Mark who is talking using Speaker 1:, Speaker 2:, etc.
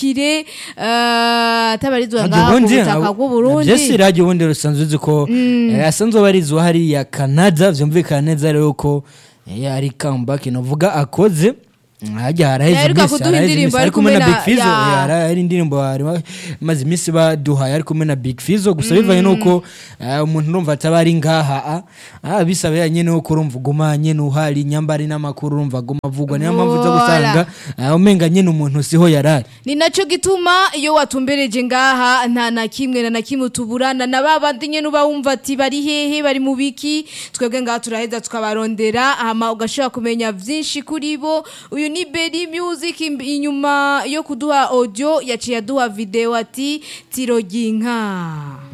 Speaker 1: kire eh, atabarizwa
Speaker 2: Ntabyo
Speaker 1: ngaha ku
Speaker 2: ubundi,
Speaker 1: butaka
Speaker 2: ntabwo-
Speaker 1: bw'uburundi
Speaker 2: nabyo si radio ubundi rusanzwe uzi ko eh, asanzwe abarizwa hariya canada vyumvikana neza rero ko eh, ari comeback novuga akoze hajya haraheze
Speaker 1: Yaheruka
Speaker 2: iminsi
Speaker 1: kuduha
Speaker 2: haraheze
Speaker 1: indirimbo
Speaker 2: iminsi
Speaker 1: ari
Speaker 2: ari kumwe na
Speaker 1: kumwe
Speaker 2: big
Speaker 1: na-
Speaker 2: fizo
Speaker 1: ya.
Speaker 2: eh, hari hari indirimbo bari maze iminsi baduhaye ari kumwe na big fizo gusa bivanye nuko eh, umuntu urumva ataba ari ngaha ah, ah, bisaba nyene nuko urumva uguma nyene uhari nyambari n'amakuru urumva aguma avugwa niyo mpamvu uza gusanga ah, umenga nyene umuntu siho yarari
Speaker 1: ni naco gituma iyo watumbereje ngaha nta na kimwe na na kimwe tuburana na babandi nyene uba wumva ati bari hehe bari mu biki twebwe ngaha turaheza tukabarondera hama ugashobora kumenya vyinshi kuri bo uyu ni Berry Music imb- inyuma yo kuduha audio yaciye aduha video ati tiroginka